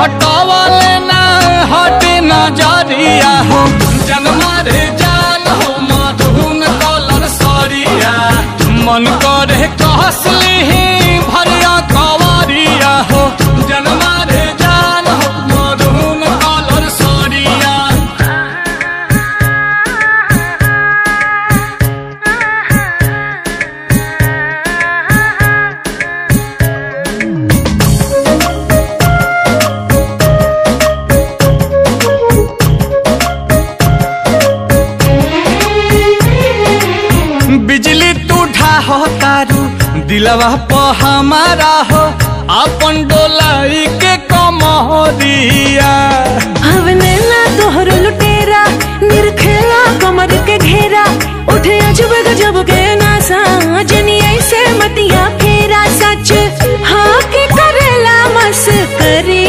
हटवले ना हटे नजरिया हो जनमा रे जान हो मधुन कलर सरिया मन करे कहसली भरिया कवरिया हो जनमा रे जान हो मधुन कलर सरिया बिजली तू ढाहो तारू दिलवा प हमारा हो अपन डोलाई के कमरिया हवने ना तोहर लुटेरा निरखेला कमर के घेरा उठे अजब गजब के नासा जनी ऐसे मतिया फेरा सच हाँ के करेला मस करी